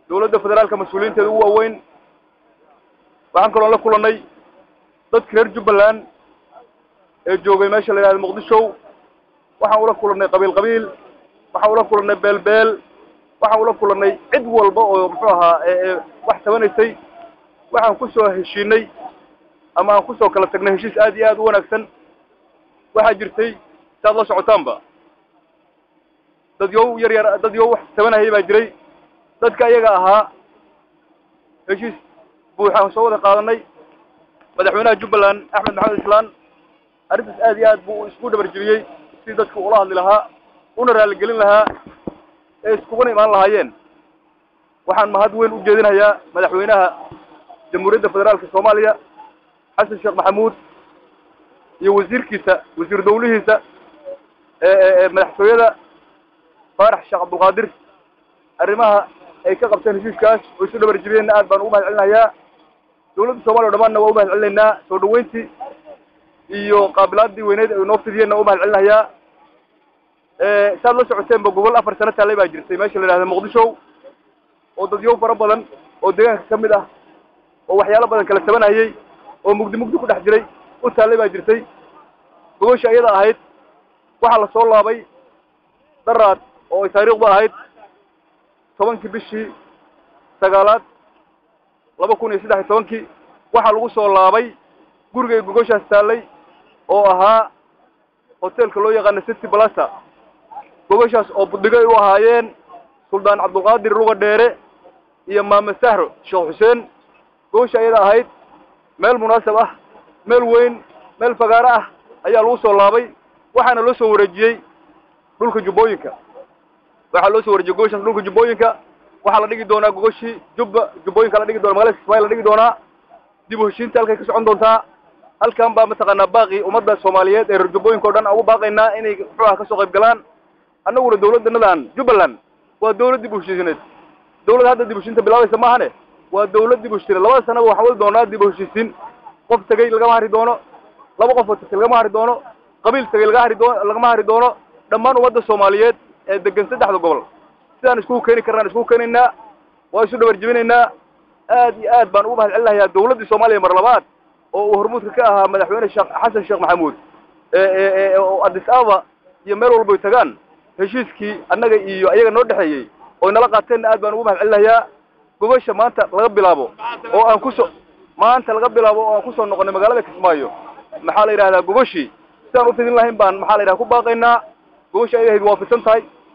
dawladda federaalka mas-uuliyiinteeda ugu waaweyn waxaan kaloon la kulannay dadka reer jubbaland ee joogay meesha la yidhahda muqdisho waxaan ula kulannay qabiil qabiil waxaan ula kulannay beel beel waxaan ula kulannay cid walba oo muxuu ahaa wax tabanaysay waxaan ku soo heshiinay ama aan kusoo kala tagnay heshiis aad iyo aad u wanaagsan waxaa jirtay saad la socotaanba dad yow yar yar dad yow wax tabanahaya baa jiray dadka iyaga ahaa heshiis buuxaan soo wada qaadanay madaxweynaha jubbaland axmed maxamed islaan arrintaas aad iyo aad buu isku dhabarjebiyey si dadku ula hadli lahaa una raaligelin lahaa ee iskuguna imaan lahaayeen waxaan mahad weyn u jeedinayaa madaxweynaha jamhuuriyadda federaalka soomaaliya xasan sheekh maxamuud iyo wasiirkiisa wasiir dawlihiisa ee madaxtooyada faarax sheekh cabdulqaadir arrimaha ay ka qabteen heshiiskaas oo isu dhabar jebiyeenna aad baan ugu mahad celinayaa dawladda soomaliya o dhamaanna waa u mahad celinaynaa soo dhaweyntii iyo qaabilaadii weyneyd ay noo fidiyeenna waa u mahad celinayaa saad la socoteenba gobol afar sano taallay baa jirtay meesha la yidhahda muqdisho oo dadyow fara badan oo deegaanka ka mid ah oo waxyaalo badan kala tabanayay oo mugdi mugdi ku dhex jiray u taallay baa jirtay gogosha iyada ahayd waxaa la soo laabay daraad oo ay taariikhdu ahayd tobankii bishii sagaalaad laba kun iyo saddex iyo tobankii waxaa lagu soo laabay gurigay gogoshaas taallay oo ahaa hoteelka loo yaqaana city balasa gogoshaas oo budhigo ay u ahaayeen suldaan cabdulqaadir luga dheere iyo maame sahro sheekh xuseen gogosha iyada ahayd meel munaasab ah meel weyn meel fagaaro ah ayaa lagu soo laabay waxaana loo soo wareejiyey dhulka jubbooyinka waxaa loo soo wareejiyey gogoshaas dhulka jubbooyinka waxaa la dhigi doonaa gogoshii jubba jubbooyinka la dhigi doona magalada kismaayo la dhigi doonaa dib u heshiinta halkay ka socon doontaa halkan baa mataqaanaa baaqi ummadda soomaaliyeed ee reer jubbooyinka o dhan aan ugu baaqaynaa inay muxuuha kasoo qayb galaan annaguna dawladdanadaan jubbaland waa dawlad dib u heshiisineed dawlad hadda dib u heshiinta bilaabaysa maahane waa dawlad dib u heshiisineed labada sanaba waxaan wadi doonaa dib u heshiisiin qof tegey lagama hari doono laba qof oo tegey lagama hari doono qabiil tegey laga hari doono lagama hari doono dhammaan ummadda soomaaliyeed ee degan saddexda gobol sidaan iskugu keeni karnaan iskugu keenaynaa waa isu dhabar jebinaynaa aad iyo aad baan ugu mahad celinayaa dawladdii soomaaliya mar labaad oo uu hormuudka ka ahaa madaxweyne sheekh xasan sheekh maxamuud oo addis ababa iyo meel walba ay tagaan heshiiskii annaga iyo ayaga noo dhexeeyey oo inala qaateenna aad baan ugu mahad celinayaa gogosha maanta laga bilaabo oo aan kusoo maanta laga bilaabo oo aan kusoo noqonnay magaalada kismaayo maxaa la yidhahdaa gogoshii sidaan u fidin lahayn baan maxaa la yidhaha ku baaqaynaa gogosha ay ahayd waa fidsan tahay